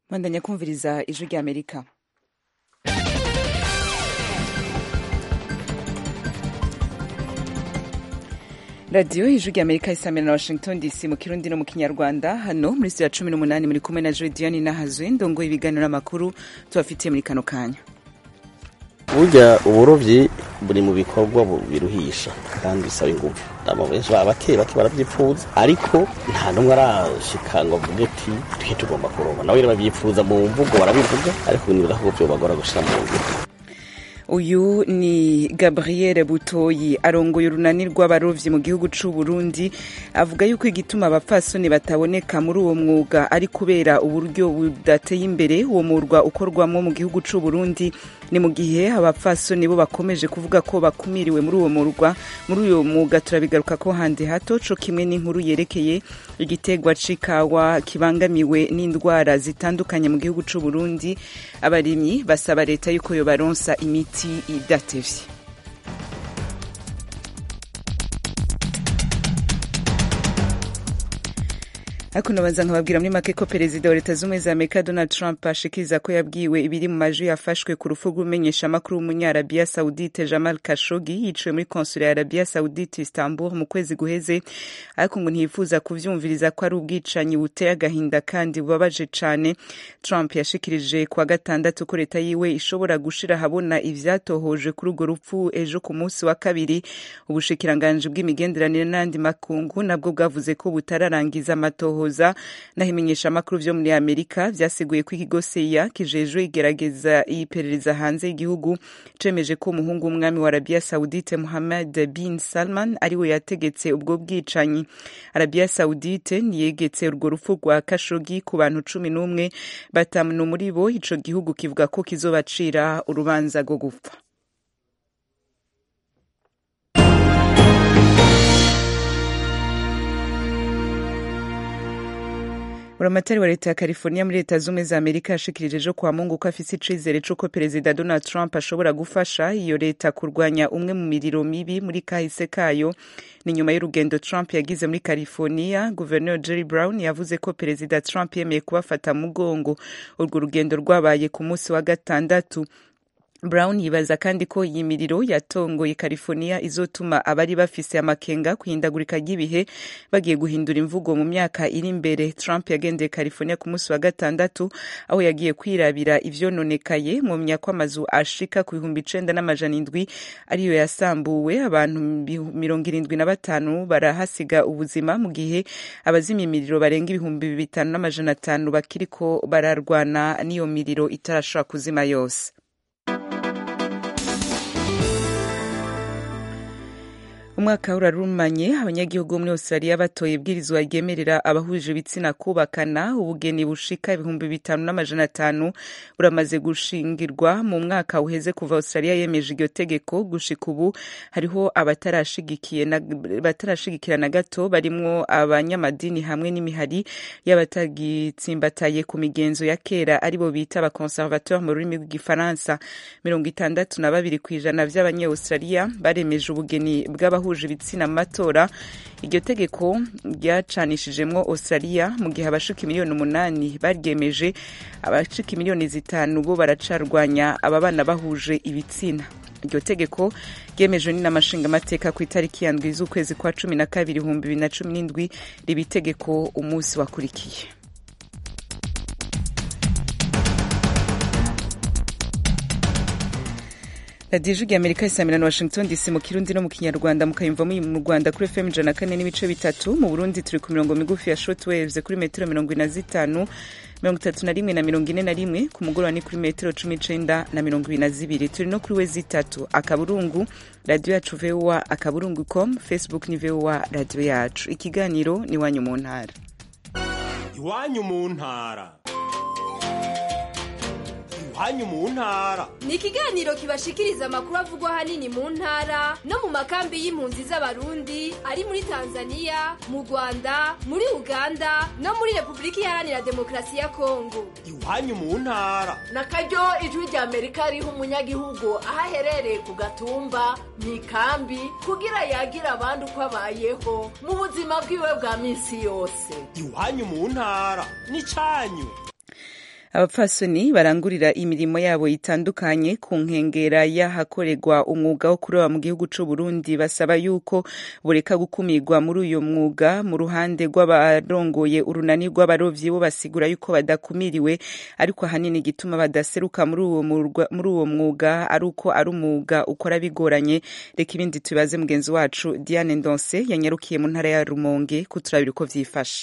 bandanya kumviriza ijwi rya amerika radiyo ijwi rya amerika isamira na washington dc mu kirundi no mu kinyarwanda hano muri studio ya cumi n'umunani muri kumwe na jodiane nahazwe ndongoye ibiganiro n'amakuru tubafitiye muri kano kanya burya uburobyi buri mu bikorwa biruhisha kandi bisaba ingufu aba benshi baba bake bake barabyipfuza ariko nta n'umwe arashika ngo avuge ati twe tugomba kuroba nawe rero babyifuza mu mvugo barabivuga ariko nibaza ko vyobagora gushira mu ngiro uyu ni gabriel butoyi arongoye urunani rw'abarovyi mu gihugu c'u burundi avuga yuko igituma abapfasoni bataboneka muri uwo mwuga ari kubera uburyo budateye imbere uwo murwa ukorwamo mu gihugu c'u burundi ni mu gihe abapfasoni bo bakomeje kuvuga ko bakumiriwe muri uwo murwa muri uwo mwuga turabigaruka ko handi hato co kimwe n'inkuru yerekeye igitegwa c'ikawa kibangamiwe n'indwara zitandukanye mu gihugu c'u burundi abarimyi basaba leta yuko yobaronsa imiti idatevye ariko nabanza nkababwira muri make ko perezida wa leta z'ubumwe za amerika donald trump ashikiriza ko yabwiwe ibiri mu majwi yafashwe ku rufu rw'umumenyeshamakuru w'umunyarabiya saudite jamal kashogi yiciwe muri konsula ya arabiya saudite istanbul mu kwezi guheze ariko ngo ntiyifuza kuvyumviriza ko ari ubwicanyi buteye agahinda kandi bubabaje cane trump yashikirije kuwa gatandatu ko leta yiwe ishobora gushira ahabona ivyatohoje kuri urwo rupfu ejo ku munsi wa kabiri ubushikiranganji bw'imigenderanire n'andi makungu nabwo bwavuze ko butararangiza amatoho gutohoza naho imenyeshamakuru vyo muri amerika vyasiguye ko ikigo seya kijejwe igerageza iperereza hanze y'igihugu cemeje ko umuhungu w'umwami wa arabiya saudite muhammad bin salman ariwe yategetse ubwo bwicanyi arabiya saudite niyegetse urwo rupfu rwa kashogi ku bantu cumi n'umwe batanu muri bo ico gihugu kivuga ko kizobacira urubanza rwo gupfa buramatari wa leta ya california muri leta z'ubumwe za amerika yashikirije ejo kwa mungu ko afise icizere c'uko perezida donald trump ashobora gufasha iyo leta kurwanya umwe mu miriro mibi muri kahise kayo ni nyuma y'urugendo trump yagize muri california guverineri jerry brown yavuze ko perezida trump yemeye kubafata mugongo urwo rugendo rwabaye ku munsi wa gatandatu brown yibaza kandi ko iyi miriro yatongoye california izotuma abari bafise amakenga kuhindagurika ry'ibihe bagiye guhindura imvugo mu myaka iri imbere trump yagendeye california ku munsi wa gatandatu aho yagiye kwirabira ivyononekaye mumenya ko amazu ashika ku bihumbi icenda n'amajana indwi ariyo yasambuwe abantu mirongo irindwi na batanu barahasiga ubuzima mu gihe abazimya imiriro barenga ibihumbi bitanu n'amajana atanu bakiriko bararwana n'iyo miriro itarashobora kuzima yose umwaka urarumanye abanyagihugu muri australia batoye ibwirizwa ryemerera abahuje ibitsina kubakana ubugeni bushika ibihumbi bitanu n'amajana atanu buramaze gushingirwa mu mwaka uheze kuva australia yemeje iryo tegeko gushika ubu hariho abatarashigikira na gato barimwo abanyamadini hamwe n'imihari y'abatagitsimbataye ku migenzo ya kera aribo bita abaconservateur mu rurimi rw'igifaransa mirongo itandatu na babiri ku ijana vy'abanyaustralia baremeje ubugeni bw'abahuje bahuje ibitsina mu matora iryo tegeko ryacanishijemwo australia mu gihe abashika miliyoni umunani baryemeje abashika miliyoni zitanu bo baracarwanya aba bana bahuje ibitsina iryo tegeko ryemejwe n'inamashingamateka ku itariki ya ndwi z'ukwezi kwa cumi na kabiri ibihumbi bibiri na cumi n'indwi riba itegeko umunsi wakurikiye radiyo ijwi amerika isamira na washington dc mu kirundi no mu kinyarwanda mukayumva muri mu rwanda kuri fm ijana kane n'ibice bitatu mu burundi turi ku mirongo migufi ya short waves kuri metero mirongo ine na zitanu mirongo itatu na rimwe na mirongo ine na rimwe ku mugoroba ni kuri metero cumi n'icenda na mirongo ibiri na zibiri turi no kuri we zitatu akaburungu radiyo yacu voa akaburungu com facebook ni voa radiyo yacu ikiganiro ni iwanyu mu ntara iwanyu mu ntara iwanyu mu ntara ni ikiganiro kibashikiriza amakuru avugwa ahanini mu ntara no mu makambi y'impunzi z'abarundi ari muri tanzania mu rwanda muri uganda no muri repubulika iharanira demokarasi ya kongo iwanyu mu ntara na karyo ijwi rya amerika riha umunyagihugu aho aherereye ku gatumba mu ikambi kugira yagira abandi uko abayeho mu buzima bwiwe bwa minsi yose iwanyu mu ntara ni cyanyu abapfasoni barangurira imirimo yabo itandukanye ku nkengera y'ahakorerwa umwuga wo kuroba mu gihugu c'u Burundi basaba yuko bureka gukumirwa muri uyo mwuga mu ruhande rw'abarongoye urunani rw'abarovyi bo basigura yuko badakumiriwe ariko ahanini igituma badaseruka muri uwo murwa- muri uwo mwuga ari uko ari umwuga ukora bigoranye reka ibindi tubaze mugenzi wacu Diane Ndonse yanyarukiye mu ntara ya Rumonge kuturabira uko vyifashe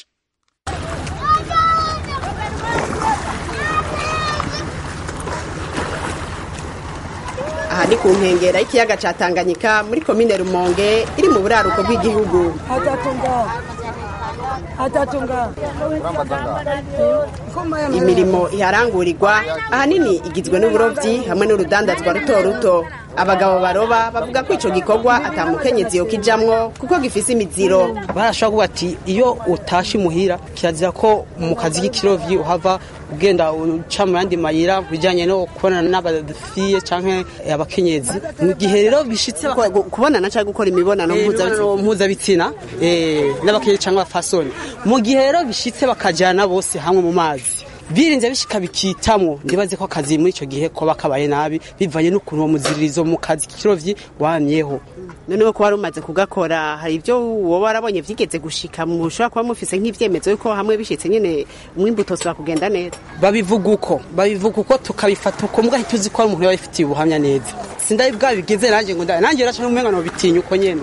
aha ni ku nkengera y'ikiyaga ca tanganyika muri komine rumonge iri mu buraruko bw'igihugu imirimo iharangurirwa ahanini igizwe n'uburovyi hamwe n'urudandazwa ruto ruto abagabo baroba bavuga ko ico gikorwa atamukenyezi yokijamwo kuko gifise imiziro barashobora kuvuga ati iyo utashe imuhira kirazira ko mu kazi k'ikirovyi uhava ugenda uca mu yandi mayira bijanye no kubonana n'abafiye canke abakenyezi mu gihe rero bishitse baka- Ku- kubonana canke gukora imibonano Eh, mpuzabitsina imibonano mpuzabitsina eh, n'abakenyezi canke abafasoni mu gihe rero bishitse bakajana bose hamwe mu mazi birinze bishika bikitamwo ndibaze ko akazi muri ico gihe ko bakabaye nabi bivanye n'ukuntu uwo muziririzo mu kazi k'ikirovyi wamyeho noneho ko wari umaze kugakora hari ibyo woba warabonye vyigeze gushika mushobora kuba mufise nk'ivyemezo yuko hamwe bishitse nyene umwimbu utosubira kugenda neza babivuga uko babivuga uko tukabifata uko mbwa tuzi ko ari umuntu yabifitiye ubuhamya neza sindabi bwabigeze nanjye ngo ndabe nanjye raca n'umenga no bitinya uko nyene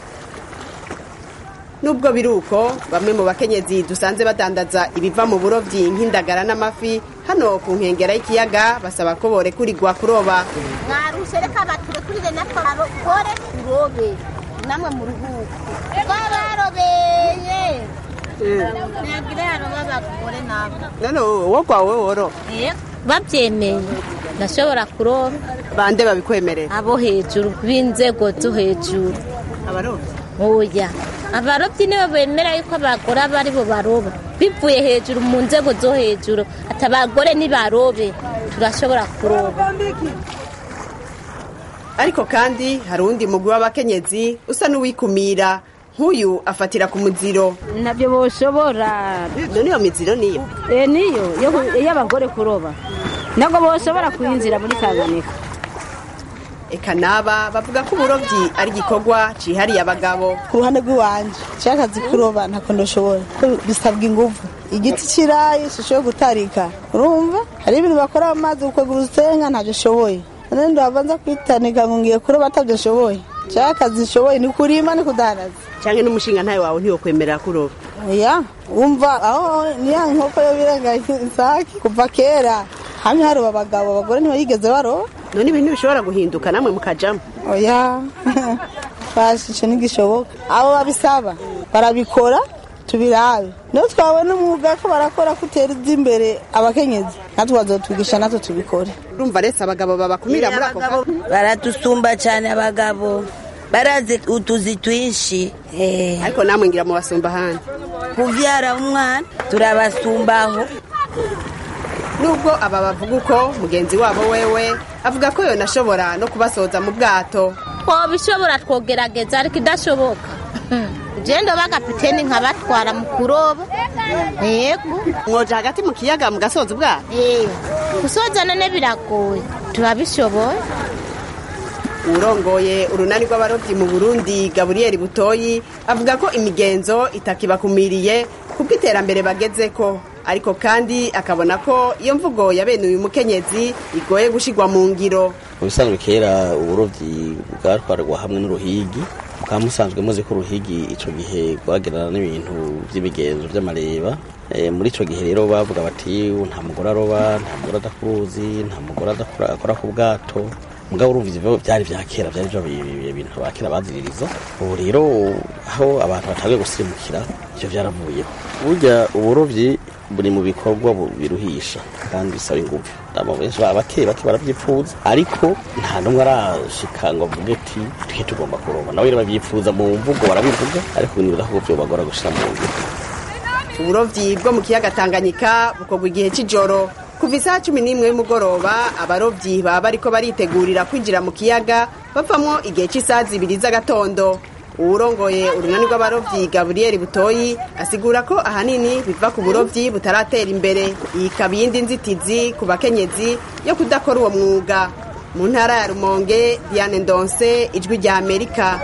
nubwo biri uko bamwe mu bakenyezi dusanze badandaza ibiva mu burovyi nk'indagara n'amafi hano ku nkengera y'ikiyaga basaba ko borekurirwa kuroba mwarushe reka baturekurire natwe abagore turobe namwe mu ruhuko twabarobeye ntagire haroba abagore nabo none wowe gwawe woro babyemeye ndashobora kuroba bande babikwemerera abo hejuru b'inzego zo hejuru abarovyi oya abarobyi nibo bemera yuko abagore aba ari bo baroba bivuye hejuru mu nzego zo hejuru ati abagore nibarobe turashobora kuroba ariko kandi hari uwundi mugwi w'abakenyezi usa n'uwikumira nk'uyu afatira ku muziro nabyo boshobora none iyo miziro niyo eh niyo yo ku- y'abagore kuroba nabwo boshobora kuyinjira muri Tanganyika eka naba bavuga ko uburovyi ari igikorwa cihariye abagabo ku ruhande rw'iwanje nshaka akazi kuroba ntako ndashobora ko bisabwa inguvu igiti kirayi ishusho yo gutarika urumva hari ibintu bakora mu mazi gukwega urusenga ntabyo ashoboye none ndabanza kwitanika ngo ngiye kuroba atabyo ashoboye nshaka akazi nshoboye ni kurima ni kudandaza canke n'umushinga ntawe wawe ntiwokwemerera kuroba oya wumva aho niya nkoko yo birenga isake kuva kera hamwe haroba abagabo abagore ntibayigeze baroba none ibintu bishobora guhinduka namwe mukajamwo oya bashishe ntigishoboka abo babisaba barabikora tubirabe niyo twabona umwuga ko barakora ko utera imbere abakenyezi natwe bazotwigisha natwe tubikore urumva rese abagabo babakumira muri ako kazi baradusumba cyane abagabo barazi utuzi twinshi eh, ariko namwe ngira mubasumba ahandi kuvyara umwana turabasumbaho nubwo aba bavuga uko mugenzi wabo wewe avuga ko yonashobora no kubasoza mu bwato twobishobora twogerageza ariko idashoboka ugenda bagapiteni nkabatwara mu kuroba yego mwoja hagati mu kiyaga mugasoza ubwato Eh, gusoza none biragoye turabishoboye urongoye urunani rw'abarobyi mu burundi gaburiyeri butoyi avuga ko imigenzo itakibakumiriye kuko iterambere bagezeko ariko kandi akabona ko iyo mvugo ya bene uyu mukenyezi igoye gushigwa mu ngiro mu bisanzwe kera uburovyi bwatwarwa hamwe n'uruhigi mukaba musanzwe muzi ko uruhigi ico gihe rwagerana n'ibintu vy'imigenzo vy'amareba Eh, muri ico gihe rero bavuga bati nta mugore aroba nta mugore adakuruzi nta mugore adakora- akora ku bwato mugabo urumva ivyo vyari vya kera vyari vyo bi- bi- ibintu ba kera baziririza ubu rero aho abantu batangiye gusirimukira ivyo vyaravuyeho burya uburovyi buri mu bikorwa bu- biruhisha kandi bisaba inguvu ndama benshi baba bake bake baravyipfuza ariko nta n'umwe arashika ngo avuge ati twe tugomba kuroba nawe rero bavyipfuza mu mvugo barabivuga ariko nibuza ko vyobagora gushira mu ngiro uburovyi bwo mu kiyaga tanganyika bukorwa igihe c'ijoro kuva isaha cumi n'imwe y'umugoroba abarovyi baba bariko baritegurira kwinjira mu kiyaga bavamwo igihe c'isaha zibiri z'agatondo uwurongoye urunani rw'abarovyi gaburiyeri butoyi asigura ko ahanini biva ku burovyi butaratera imbere iyi ikaba iyindi nzitizi ku bakenyezi yo kudakora uwo mwuga mu ntara ya rumonge diane ndonse ijwi rya amerika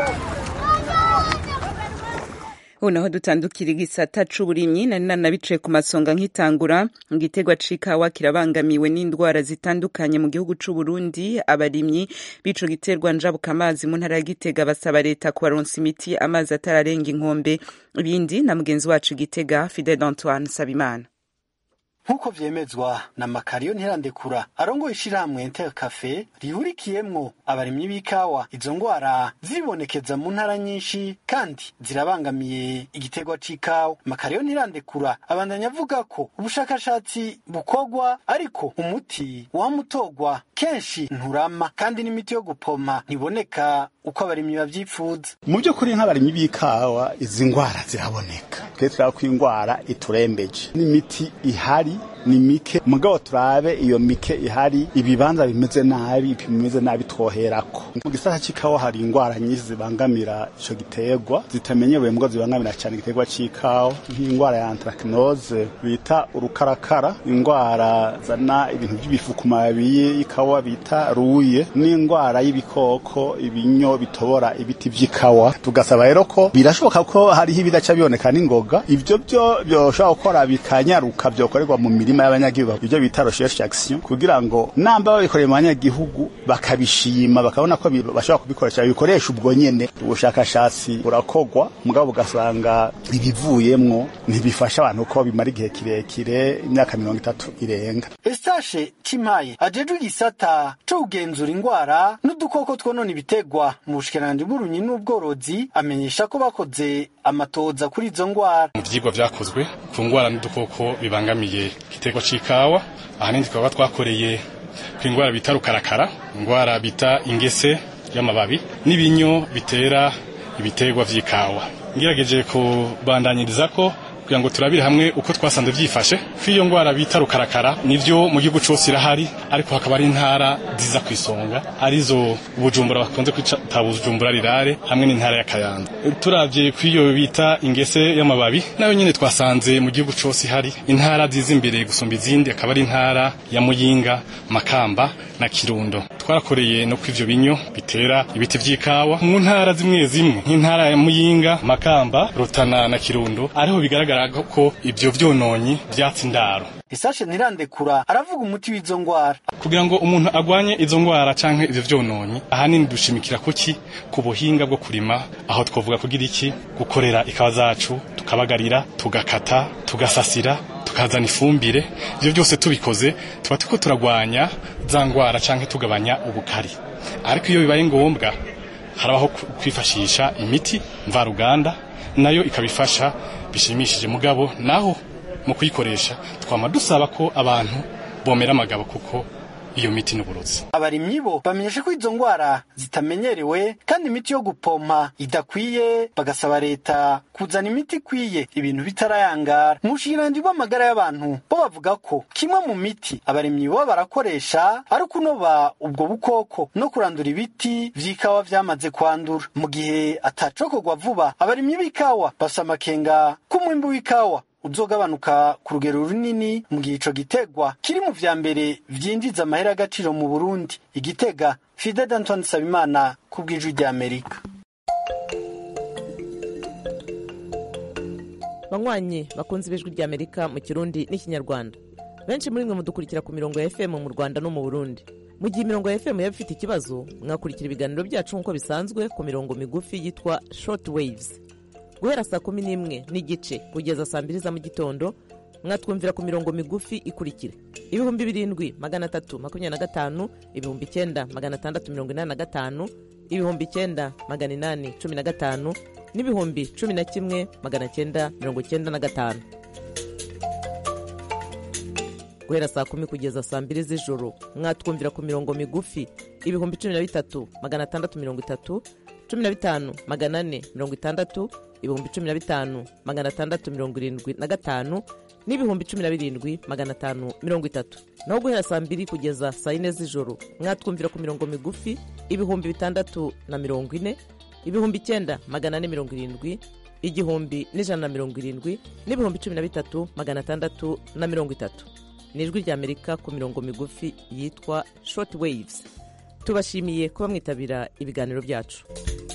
ubu naho dutandukira igisata c'uburimyi nari nanabicaye ku masonga nk'itangura igiterwa c'ikawa kirabangamiwe n'indwara zitandukanye mu gihugu c'uburundi abarimyi b'ico giterwa njabuka amazi mu ntara ya gitega basaba leta kubaronsa imiti amazi atararenga inkombe ibindi na mugenzi wacu gitega fidel antoine sabimana nk'uko vyemezwa na makariyo ntirandekura arongoye ishirahamwe inter cafe rihurikiyemwo abarimyi b'ikawa izo ngwara ziribonekeza mu ntara nyinshi kandi zirabangamiye igiterwa c'ikawa makariyo ntirandekura abandanya avuga ko ubushakashatsi bukorwa ariko umuti wamutogwa kenshi nturama kandi n'imiti yo gupoma ntiboneka uko abarimyi bavyipfuza mu by'ukuri nk'abarimyi b'ikawa izi ngwara ziraboneka twe turaba ko ingwara iturembeje n'imiti ihari ni mike mugabo turabe iyo mike ihari ibibanza bimeze nabi bimeze nabi twoherako mu gisata c'ikawa hari ingwara nyinshi zibangamira ico giterwa zitamenyerewe mbwo zibangamira cyane igiterwa c'ikawa nk'ingwara ya anthracnose bita urukarakara ingwara zana ibintu by'ibifu ku mababi y'ikawa bita ruye n'ingwara y'ibikoko ibinyo bitobora ibiti vy'ikawa tugasaba rero ko birashoboka ko hariho ibidaca biboneka n'ingoga ivyo byo byoshobora gukora bikanyaruka vyokorerwa mu mirima y'abanyagihugu ibyo bita recherche action kugira ngo namba babikoreye mu banyagihugu bakabishima bakabona ko bashobora kubikoresha bikoresha ubwo nyene ubushakashatsi burakogwa mugabo ugasanga ibivuyemwo ntibifasha abantu ko bimara igihe kirekire imyaka mirongo itatu irenga Estashe Chimaye ajejwe igisata co kugenzura ingwara n'udukoko twonona ibitegwa mu bushikiranganji bw'uburimyi n'ubworozi amenyesha ko bakoze amatoza kuri izo ngwara mu vyigwa vyakozwe ku ngwara n'udukoko bibangamiye igiterwa c'ikawa ahanini tukaba twakoreye ku ingwara bita rukarakara ingwara bita ingese y'amababi n'ibinyo bitera ibiterwa vy'ikawa ngerageje kubandanyiriza ko kugira ngo turabire hamwe uko twasanze vyifashe ko iyo ngwara bita rukarakara nivyo mu gihugu cose irahari ariko hakaba ari intara ziza ku isonga arizo bujumbura bakunze kwita bujumbura rirare hamwe n'intara ya kayanza turavye ku iyo bita ingese y'amababi nayo nyene twasanze mu gihugu cose ihari intara ziza imbere gusumba izindi akaba ari intara ya muyinga makamba na kirundo twarakoreye no kw'ivyo binyo bitera ibiti vy'ikawa mu ntara zimwe zimwe nk'intara ya muyinga makamba rutana na kirundo ariho bigaragara ko ivyo vyononyi vyatsi indaro Isashe ntirandekura aravuga umuti w'izo ngwara kugira ngo umuntu agwanye izo ngwara canke ivyo vyononyi ahanini dushimikira kuki ku buhinga bwo kurima aho twovuga kugira iki gukorera ikawa zacu tukabagarira tugakata tugasasira tukazana ifumbire ivyo byose tubikoze tuba turiko turagwanya za ngwara canke tugabanya ubukari ariko iyo bibaye ngombwa harabaho kwifashisha imiti mvaruganda nayo ikabifasha bishimishije mugabo naho mu kuyikoresha twama dusaba ko abantu bomera amagabo kuko iyo miti n'uburozi abarimyi bo bamenyesha ko izo ngwara zitamenyerewe kandi imiti yo gupompa idakwiye bagasaba leta kuzana imiti ikwiye ibintu bitarayangara mu bushikiranganji bw'amagara y'abantu bo bavuga ko kimwe mu miti abarimyi bo barakoresha ari ukunoba ubwo bukoko no kurandura ibiti vy'ikawa vyamaze kwandura mu gihe atacokorwa vuba abarimyi b'ikawa bafise amakenga k'umwimbu w'ikawa uzogabanuka ku rugero runini mu gihe ico gitegwa kiri mu vya mbere vyinjiza amahera y'agaciro mu Burundi igitega Fide Antoine Sabimana ku bw'ijwi rya Amerika banywanyi bakunze ibijwi rya Amerika mu kirundi n'ikinyarwanda benshi muri mwe mudukurikira ku mirongo ya FM mu Rwanda no mu Burundi mu gihe imirongo ya FM yaba ifite ikibazo mwakurikira ibiganiro byacu nk'uko bisanzwe ku mirongo migufi yitwa short waves guhera saa kumi n'imwe n'igice kugeza saa mbiri za mu gitondo mwatwumvira ku mirongo migufi ikurikira ibihumbi birindwi magana atatu makumyabiri na gatanu ibihumbi icyenda magana atandatu mirongo inani na gatanu ibihumbi icyenda magana inani cumi na gatanu n'ibihumbi cumi na kimwe magana cyenda mirongo cyenda na gatanu guhera saa kumi kugeza saa mbiri z'ijoro mwatwumvira ku mirongo migufi ibihumbi cumi na bitatu magana atandatu mirongo itatu cumi na bitanu magana ane mirongo itandatu ibihumbi cumi na bitanu magana atandatu mirongo irindwi na gatanu n'ibihumbi cumi na birindwi magana atanu mirongo itatu naho guhera saa mbiri kugeza saa yine z'ijoro mwatwumvira ku mirongo migufi ibihumbi bitandatu na mirongo ine ibihumbi icyenda magana ane mirongo irindwi igihumbi n'ijana na mirongo irindwi n'ibihumbi cumi na bitatu magana atandatu na mirongo itatu ni ijwi ry'amerika ku mirongo migufi yitwa short waves tubashimiye kuba mwitabira ibiganiro byacu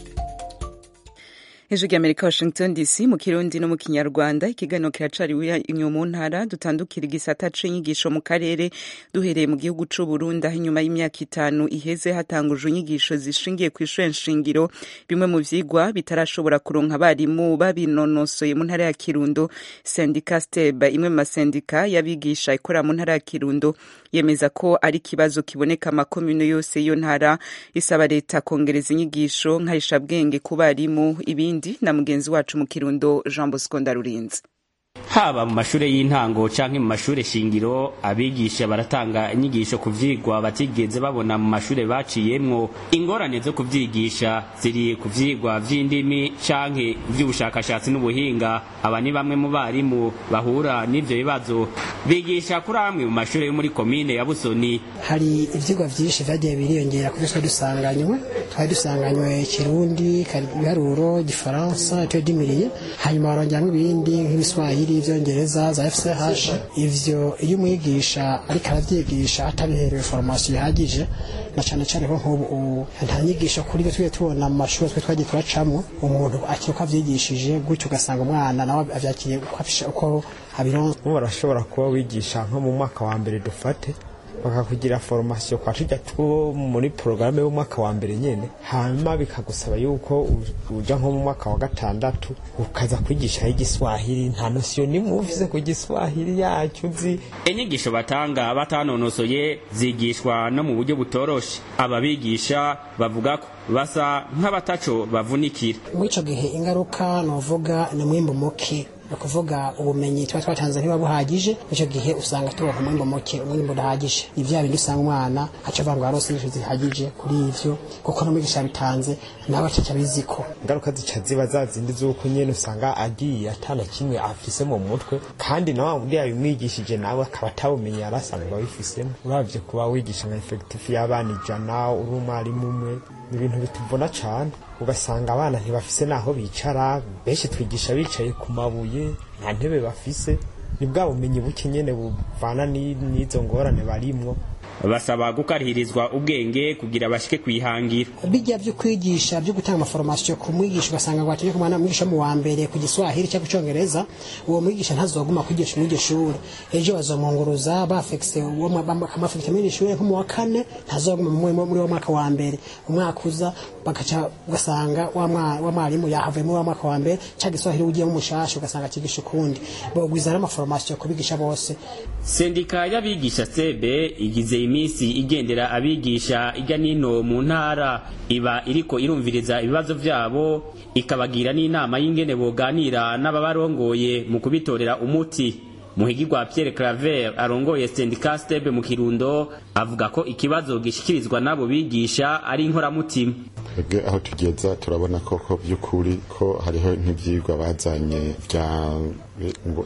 hejuru y'amerika washington dc mu kirundi no mu kinyarwanda ikiganiro kiracariwe inyuma mu ntara dutandukira igisata c'inyigisho mu karere duhereye mu gihugu c'u burundi aho inyuma y'imyaka itanu iheze hatangujwe inyigisho zishingiye ku ishure nshingiro bimwe mu vyigwa bitarashobora kuronka abarimu babinonosoye mu ntara ya kirundo sendika steb imwe mu masendika y'abigisha ikorera mu ntara ya kirundo yemeza ko ari ikibazo kiboneka amakomune yose y'iyo ntara isaba leta kongereza inyigisho nkarishabwenge ku barimu ibindi na mugenzi wacu mu kirundo jean bosco ndarurinze haba mu mashure y'intango canke mu mashure shingiro abigisha baratanga inyigisho ku vyigwa batigeze babona mu mashure baciyemwo ingorane zo kuvyigisha ziri ku vyigwa vy'indimi canke vy'ubushakashatsi n'ubuhinga aba ni bamwe mu barimu bahura n'ivyo bibazo bigisha kuri amwe mu mashure yo muri komine ya busoni hari ivyigwa vyinshi vyagiye biriyongera kuko twari dusanganywe twari dusanganywe kirundi ibiharuro gifaransa tuyadimiriye hanyuma barongeramwo ibindi nk'ibiswahili ivyongereza za fch ivyo iyo umwigisha ariko aravyigisha atabiherewe formation ihagije na cane cane ko nk'ubu nta nyigisho kuri byo twiye tubona mu mashuri twe twagiye turacamwo umuntu akiri uko avyigishije gutyo ugasanga umwana nawe avyakiriye uko abironse ubu barashobora kuba wigisha nko mu mwaka wa mbere dufate bakakugira formation kwa tujya two muri porogaramu y'umwaka wa mbere nyene hanyuma bikagusaba yuko uja nko mu mwaka wa gatandatu ukaza kwigisha igiswahili nta nosiyo nimwe ufise ku giswahili yacu uzi inyigisho batanga batanonosoye zigishwa no mu buryo butoroshe ababigisha bavuga ko basa nk'abataco bavunikira muri ico gihe ingaruka novuga ni mwimbu muke ni ukuvuga ubumenyi tuba twatanze ntiba buhagije icyo gihe usanga turonka umwimbo muke umwimbo udahagije ni vya bindi usanga umwana aca avuga ngo arose inyigisho zihagije kuri ivyo kuko n'umwigisha yabitanze nawe acaca abiziko ingaruka zica ziba za zindi z'uko nyene usanga agiye atana kimwe afise mu mutwe kandi na wa wundi yabimwigishije nawe akaba atabumenye yari asanzwe abifisemo uravye kuba wigisha nka efekitifu y'abana ijana uri umwarimu umwe ni ibintu bituvuna cane ugasanga abana ntibafise naho bicara benshi twigisha bicaye ku mabuye nta ntebe bafise ni bwa bumenyi buke nyene buvana n'izo ngorane barimwo basaba gukarihirizwa ubwenge kugira bashike kwihangira bijya byo kwigisha byo gutanga amaforomasiyo ku mwigisha ugasanga ngo ategeka umwana mwigisha mu wa mbere ku giswahili cyangwa icyongereza uwo mwigisha ntazoguma kwigisha muri iryo shuri ejo bazomunguruza bafekise bakamafekisa muri iryo shuri nko mu wa kane ntazoguma muri wa mwaka wa mbere umwaka uza bagaca ugasanga wa mwarimu yahavuye muri wa mwaka wa mbere cyangwa giswahili ugiyemo umushasha ugasanga akigisha ukundi bogwiza n'amaforomasiyo kubigisha bose sendika y'abigisha sebe igize iminsi igendera abigisha ijya nino mu ntara iba iriko irumviriza ibibazo vyabo ikabagira n'inama y'ingene boganira n'ababarongoye mu kubitorera umuti muhigirwa Pierre Claver arongoye sendika stebe mu Kirundo avuga ko ikibazo gishikirizwa n'abo bigisha ari inkoramutima twebwe aho tugeza turabona koko by'ukuri ko hariho nk'ibyigwa bazanye bya ngo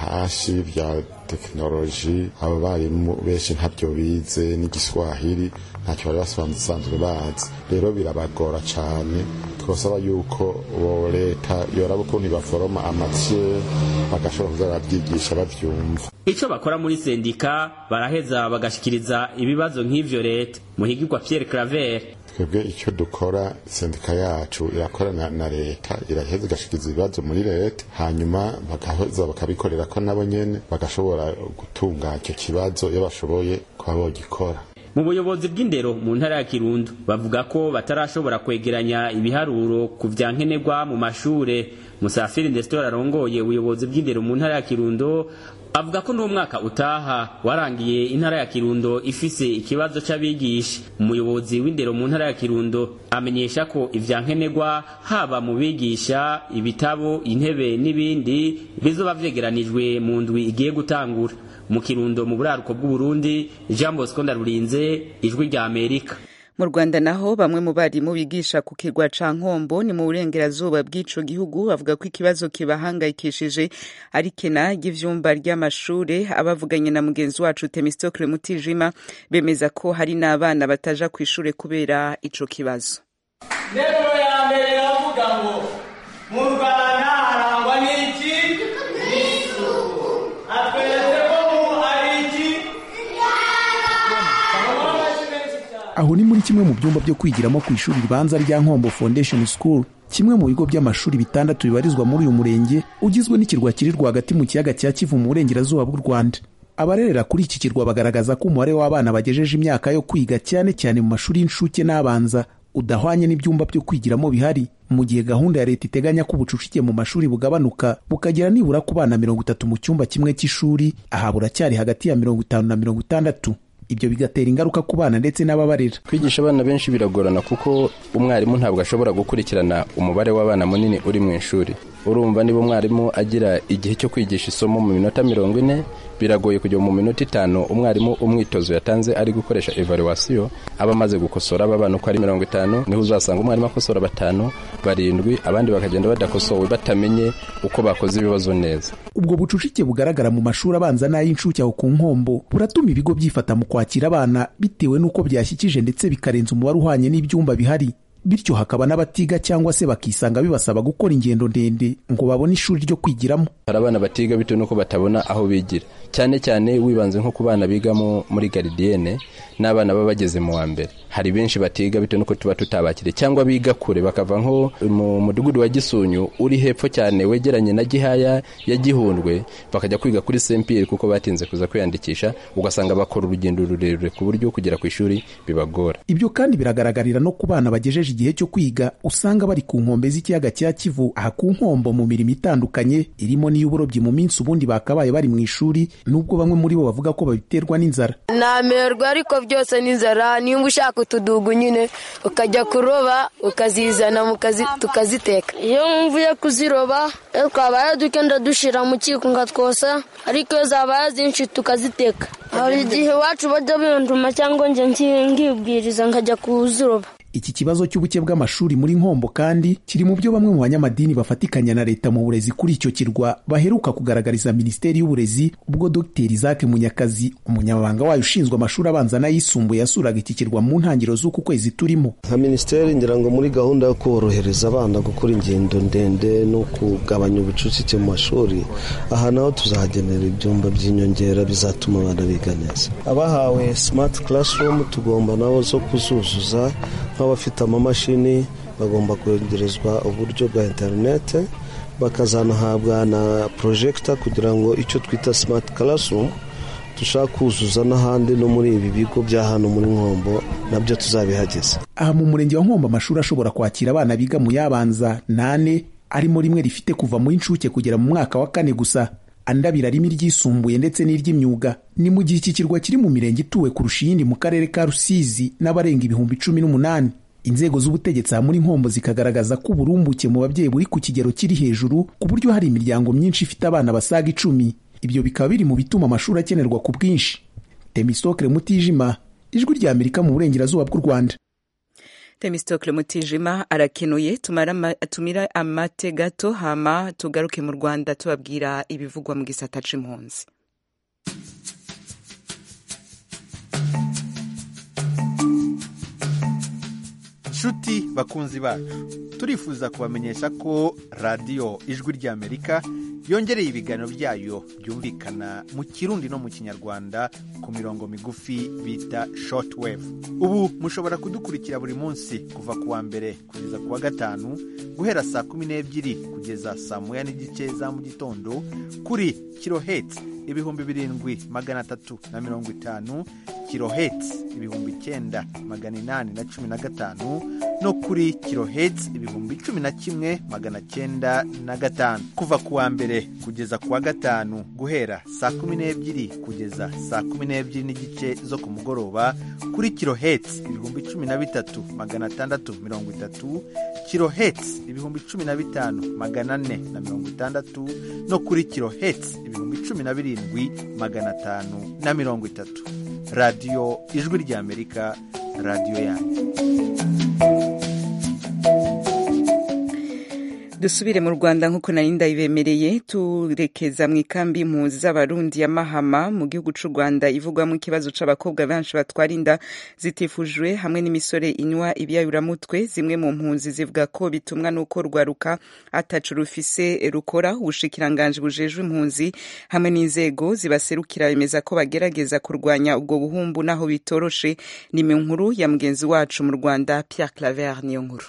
SH bya tekinoloji abo barimu benshi ntabyo bize n'igiswahili ntacyo bari basanzwe bazi rero birabagora cyane twasaba yuko bo leta yoraba ukuntu baforoma amatiye bagashobora kuza barabyigisha babyumva ico bakora muri sendika baraheza bagashikiriza ibibazo nk'ivyo leta muhigirwa Pierre Claver twebwe icyo dukora sendika yacu irakorana na leta iraheza igashikiriza ibibazo muri leta hanyuma bagaheza bakabikorera ko nabo nyene bagashobora gutunga icyo kibazo iyo bashoboye kuba bogikora mu buyobozi bw'indero mu ntara ya kirundo bavuga ko batarashobora kwegeranya ibiharuro ku vya nkenerwa mu mashure musafiri ndesitora arongoye ubuyobozi bw'indero mu ntara ya kirundo avuga ko n'umwaka utaha warangiye intara ya kirundo ifise ikibazo c'abigisha umuyobozi w'indero mu ntara ya kirundo amenyesha ko ivya nkenerwa haba mu bigisha ibitabo intebe n'ibindi bizoba vyegeranijwe mu ndwi igiye gutangura mu kirundo mu buraruko bw'uburundi jean bosco ndarurinze ijwi rya amerika mu rwanda naho bamwe mu barimu bigisha ku kirwa ca nkombo ni mu burengerazuba bw'ico gihugu bavuga ko ikibazo kibahangayikishije ari kena ry'ivyumba ry'amashure abavuganye na mugenzi wacu temistokle mutijima bemeza ko hari n'abana bataja kw'ishure kubera ico kibazo ya mbere aravuga ngo mu rwanda harangwa n'iki n'isuku atweretse ko mu ari iki aho ni muri kimwe mu byumba byo kwigiramo ku ishuri ribanza rya nkombo foundation school kimwe mu bigo by'amashuri bitandatu bibarizwa muri uyu murenge ugizwe n'ikirwa kiri rwagati mu kiyaga cya kivu mu burengerazuba bw'u rwanda abarerera kuri iki kirwa bagaragaza ko umubare w'abana bagejeje imyaka yo kwiga cyane cyane mu mashuri y'incuke n'abanza udahwanye n'ibyumba byo kwigiramo bihari mu gihe gahunda ya leta iteganya ko ubucucike mu mashuri bugabanuka bukagera nibura ku bana mirongo itatu mu cyumba kimwe cy'ishuri aha buracyari hagati ya mirongo itanu na mirongo itandatu ibyo bigatera ingaruka ku bana ndetse n'ababarera kwigisha abana benshi biragorana kuko umwarimu ntabwo ashobora gukurikirana umubare w'abana munini uri mu ishuri urumva niba umwarimu agira igihe cyo kwigisha isomo mu minota mirongo ine biragoye kujya mu minota itanu umwarimu umwitozo yatanze ari gukoresha evaluwasiyo aba amaze gukosora aba bana uko ari mirongo itanu niho uzasanga umwarimu akosora batanu barindwi abandi bakagenda badakosowe batamenye uko bakoze ibibazo neza ubwo bucucike bugaragara mu mashuri abanza n'ay'incuke aho ku nkombo buratuma ibigo byifata mu kwakira abana bitewe n'uko byashyikije ndetse bikarenza umubare uhwanye n'ibyumba bihari bityo hakaba n'abatiga cyangwa se bakisanga bibasaba gukora ingendo ndende ngo babone ishuri ryo kwigiramo hari abana batiga bitewe n'uko batabona aho bigira cyane cyane wibanze nko ku bana bigamo muri garidiyene n'abana baba bageze mu wa mbere hari benshi batiga bitewe n'uko tuba tutabakiriye cyangwa biga kure bakava nko mu mudugudu wa gisunyu uri hepfo cyane wegeranye na gihaya ya gihundwe bakajya kwiga kuri sempiyeri kuko batinze kuza kwiyandikisha ugasanga bakora urugendo rurerure ku buryo kugera ku ishuri bibagora ibyo kandi biragaragarira no ku bana bagejeje igihe cyo kwiga usanga bari ku nkombe z'ikiyaga cya kivu aha ku nkombo mu mirimo itandukanye irimo n'iy'uburobyi mu minsi ubundi bakabaye bari mu ishuri nubwo bamwe muri bo bavuga ko babiterwa n'inzara namerwa ariko byose n'inzara niba ushaka utudugu nyine ukajya kuroba ukazizana tukaziteka iyo mvuye kuziroba twabaye dukenda dushyira mu kiko ngatwosa ariko iyo zabaye zinshi tukaziteka hari igihe iwacu bajya binduma cyangwa njye ngibwiriza nkajya kuziroba iki kibazo cy'ubuke bw'amashuri muri nkombo kandi kiri mu byo bamwe mu banyamadini bafatikanya na leta mu burezi kuri icyo kirwa baheruka kugaragariza minisiteri y'uburezi ubwo dr isaac munyakazi umunyamabanga wayo ushinzwe amashuri abanza n'ayisumbuye yasuraga iki kirwa mu ntangiriro z'uku kwezi turimo nka minisiteri ngira ngo muri gahunda yo korohereza abana gukora ingendo ndende no kugabanya ubucucike mu mashuri aha naho tuzahagenera ibyumba by'inyongera bizatuma abana biga neza abahawe smart classroom tugomba nabo zo kuzuzuza nk'abafite amamashini bagomba kwegerezwa uburyo bwa interinete bakazanahabwa na porojegita kugira ngo icyo twita simati karasumu dushaka kuzuza n'ahandi no muri ibi bigo bya hano muri nkombo nabyo tuzabihageze aha mu murenge wa nkombo amashuri ashobora kwakira abana biga mu yabanza nane arimo rimwe rifite kuva mu inshuke kugera mu mwaka wa kane gusa andi abiri arimo iryisumbuye ndetse n'iry'imyuga ni mu gihe iki kirwa kiri mu mirenge ituwe kurusha iyindi mu karere ka rusizi n'abarenga ibihumbi cumi n'umunani inzego z'ubutegetsi aha muri nkombo zikagaragaza ko uburumbuke mu babyeyi buri ku kigero kiri hejuru ku buryo hari imiryango myinshi ifite abana basaga icumi ibyo bikaba biri mu bituma amashuri akenerwa ku bwinshi temisokere mutijima ijwi rya amerika mu burengerazuba bw'u rwanda temistokle mutijima arakenuye tumira amate gato hama tugaruke mu rwanda tubabwira ibivugwa mu gisata c'impunzi nshuti bakunzi bacu turifuza kubamenyesha ko radiyo ijwi ry'amerika yongereye ibiganiro byayo byumvikana mu kirundi no mu kinyarwanda ku mirongo migufi bita shortwave ubu mushobora kudukurikira buri munsi kuva ku wa mbere kugeza ku wa gatanu guhera saa kumi n'ebyiri kugeza saa moya n'igice za mu gitondo kuri kirohetsi ibihumbi birindwi magana atatu na mirongo itanu kirohetsi ibihumbi icyenda magana inani na cumi na gatanu no kuri kirohetsi ibihumbi cumi na kimwe magana cyenda na gatanu kuva ku wa mbere kugeza ku wa gatanu guhera saa kumi n'ebyiri kugeza saa kumi n'ebyiri n'igice zo ku mugoroba kuri kirohetsi ibihumbi cumi na bitatu magana atandatu mirongo itatu kirohetsi ibihumbi cumi na bitanu magana ane na mirongo itandatu no kuri kirohetsi ibihumbi cumi na birindwi magana atanu na mirongo itatu radiyo ijwi ry'amerika radiyo yanyu dusubire mu rwanda nk'uko nari ndabibemereye turekeza mu ikambi impunzi z'abarundi ya mahama mu gihugu c'u rwanda ivugwamo ikibazo c'abakobwa benshi batwara inda zitifujwe hamwe n'imisore inywa ibiyayuramutwe zimwe mu mpunzi zivuga ko bitumwa n'uko rwaruka atacu rufise rukora ubushikiranganji bujejwe impunzi hamwe n'inzego zibaserukira bemeza ko bagerageza kurwanya ubwo buhumbu naho bitoroshe ni mu nkuru ya mugenzi wacu mu rwanda pierre claver niyo nkuru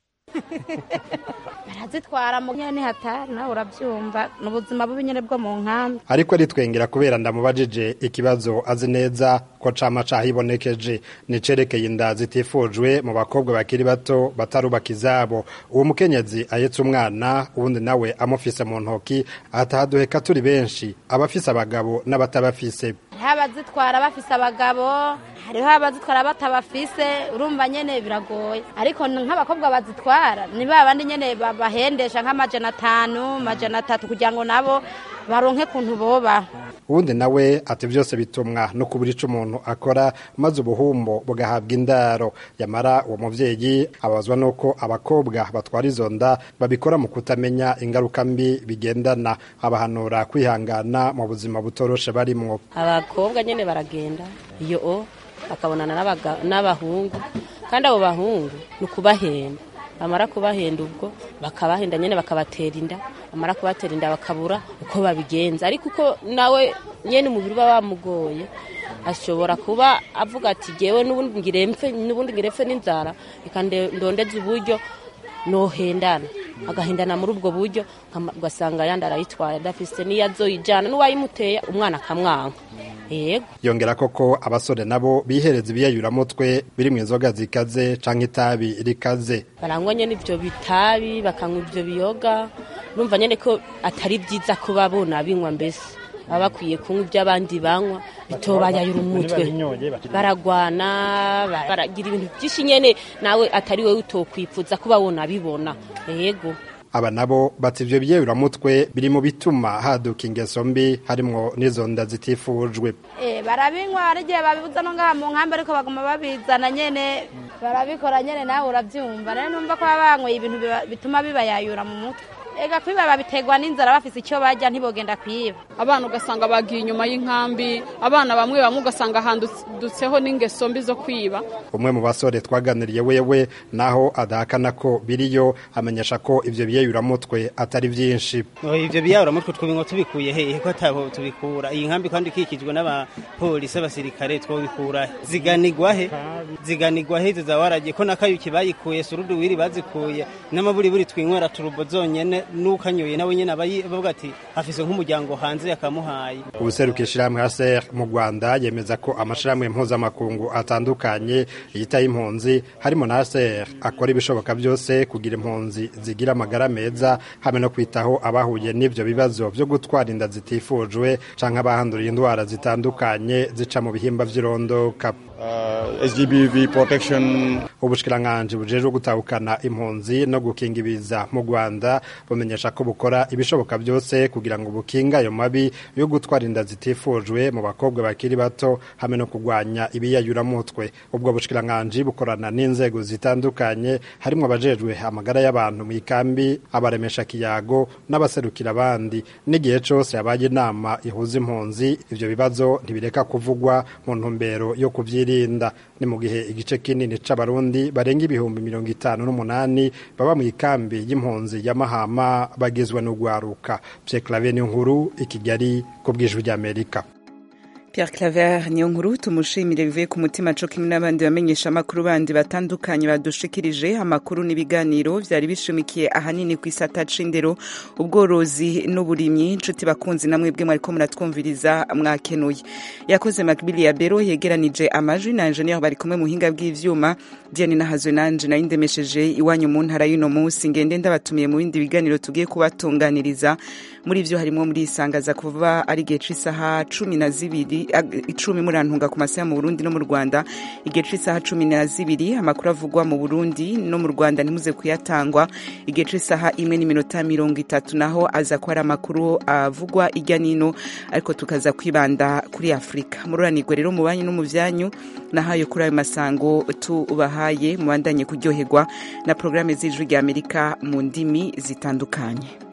barazitwara mu nyene hatari nawe urabyumva ni ubuzima bubi nyene bwo mu nkambi ariko aritwengera kubera ndamubajije ikibazo azi neza ko cama cahibonekeje nicerekeye inda zitifujwe mu bakobwa bakiri bato batarubaka izabo uwo mukenyezi ahetse umwana uwundi nawe amufise mu ntoki atahaduheka turi benshi abafise abagabo n'abatabafise hariho abazitwara bafise abagabo hariho abazitwara batabafise urumva nyene biragoye ariko nk'abakobwa bazitwara ni ba bandi nyene bahendesha nk'amajana atanu majana atatu kugira ngo nabo baronke kuntu boba uwundi nawe ati byose bitumwa no kubura ico umuntu akora maze ubuhumbo bugahabwa indaro yamara uwo muvyeyi abazwa nuko abakobwa batwara izo nda babikora mu kutamenya ingaruka mbi bigendana abahanura kwihangana mu buzima butoroshe barimwo abakobwa nyene baragenda iyo o bakabonana n'abahungu kandi abo bahungu ni ukubahenda bamara kubahenda ubwo bakabahenda nyene bakabatera inda bamara kubatera inda bakabura uko babigenza ariko uko nawe nyene umubiri uba wamugoye ashobora kuba avuga ati jewe n'ubundi ngirempfe n'ubundi ngirempfe n'inzara reka ndondeze uburyo nohendana agahendana muri ubwo buryo ugasanga yandi arayitwaye adafise n'iyo azoyijana n'uwayimuteye umwana akamwanka yego yongera koko abasore nabo bihereza ibiyayuramutwe biri mu inzoga zikaze canke itabi rikaze barangwa nyene ivyo bitabi bakanywa ivyo biyoga urumva nyene ko atari vyiza kuba bona binywa mbese baba bakwiye kunywa ibyo abandi banywa bitobayayura umutwe baragwana baragira ibintu byinshi nyene nawe atari wowe utokwifuza kuba wona bibona yego aba nabo bati ivyo biyeyuramutwe biri mu bituma haduka ingeso mbi harimwo n'izo nda zitifujwe Eh, barabinywa hari igihe babibuza no ngaha mu nkambi ariko baguma babizana nyene barabikora nyene nawe uravyumva rero numva ko baba banyweye ibintu biba- bituma bibayayura mu mutwe ega kwiba babiterwa n'inzara bafise icyo barya ntibogenda kwiba abana ugasanga bagiye inyuma y'inkambi abana bamwe bamwe ugasanga handutseho n'ingeso mbi zo kwiba umwe mu basore twaganiriye wewe naho adahakana ko biriyo amenyesha ko ivyo biyeyuramutwe atari vyinshi Oh, ivyo biyaburamutwe twobinwa tubikuye hehe ko ataho tubikura iyi nkambi kandi ikikijwe n'abapolisi abasirikare twobikura he? ziganigwa he ziganigwa he izo zawaragiye ko nakayuki bayikuye surudu wiri bazikuye n'amaburiburi twinywera turubo zonyene n'ukanyoye nawe nyene aba yi- avuga ati afise nk'umuryango hanze yakamuhaye ubuseruka ishirahamwe HCR mu Rwanda yemeza ko amashirahamwe mpuzamakungu atandukanye yitaye impunzi harimo na HCR akora ibishoboka byose kugira impunzi zigira amagara meza hamwe no kwitaho abahuye n'ivyo bibazo vyo gutwara inda zitifujwe canke abahanduriye indwara zitandukanye zica mu bihimba vy'irondoka SGBV protection ubushikiranganji bujejwe gutahukana impunzi no gukinga ibiza mu Rwanda bumenyesha ko bukora ibishoboka byose kugira ngo bukinga ayo mabi yo gutwara inda zitifujwe mu bakobwa bakiri bato hamwe no kurwanya ibiyayuramutwe ubwo bushikiranganji bukorana n'inzego zitandukanye harimo abajejwe amagara y'abantu mu ikambi abaremesha kiyago n'abaserukira abandi n'igihe cose habaye inama ihuza impunzi ivyo bibazo ntibireka kuvugwa mu ntumbero yo kuvyirinda ni mu gihe igice kinini c'abarundi barenga ibihumbi mirongo itanu n'umunani baba mu ikambi y'impunzi ya mahama bagizwe n'ugwaruka Pierre Claver nkuru i Kigali ku bw'ijwi ry'Amerika Pierre Claver niyo nkuru tumushimire bivuye ku mutima co kimwe n'abandi bamenyesha amakuru bandi batandukanye badushikirije amakuru n'ibiganiro vyari bishumikiye ahanini ku isata c'indero ubworozi n'uburimyi inshuti bakunzi namwe bwe mwariko muratwumviriza mwakenuye yakoze Macbili ya Bero yegeranije amajwi na engineer bari kumwe mu hinga bw'ivyuma Diane nahazwe nanje nari ndemesheje iwanyu mu ntara y'uno munsi ngende ndabatumiye mu bindi biganiro tugiye kubatunganiriza muri vyo harimo muri isangaza kuva ari igihe c'isaha cumi na zibiri ag- icumi murantunga ku masaha mu burundi no mu rwanda igihe c'isaha cumi na zibiri amakuru avugwa mu burundi no mu rwanda ntimuze kuyatangwa igihe c'isaha imwe n'iminota mirongo itatu naho aza ko ari amakuru avugwa ijya nino ariko tukaza kwibanda kuri afurika mururanirwe rero mu banyu no mu vyanyu nahayo kuri ayo masango tubahaye mubandanye kuryoherwa na porogaramu z'ijwi rya amerika mu ndimi zitandukanye